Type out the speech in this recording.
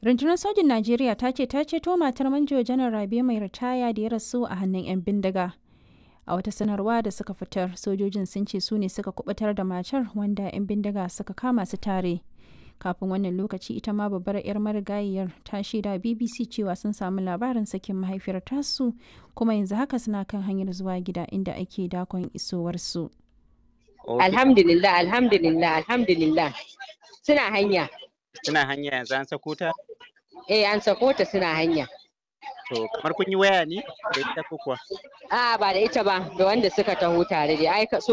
Rundunar sojin Najeriya ta ce ta ceto matar manjo janar Rabe mai ritaya da ya rasu a hannun 'yan bindiga. A wata sanarwa da suka fitar, sojojin sun ce su ne suka kubutar da matar wanda 'yan bindiga suka kama su tare. Kafin wannan lokaci ita ma babbar 'yar marigayiyar ta shaida BBC cewa sun samu labarin sakin mahaifiyar tasu kuma yanzu haka suna kan hanyar zuwa gida inda ake dakon isowarsu. Alhamdulillah, alhamdulillah, alhamdulillah. Suna hanya. Suna hanya yanzu an sako ta? Eh, an sako ta suna hanya. To, kamar kun yi waya ne da ita ko kuwa? A'a ba da ita ba, da wanda suka taho tare da ai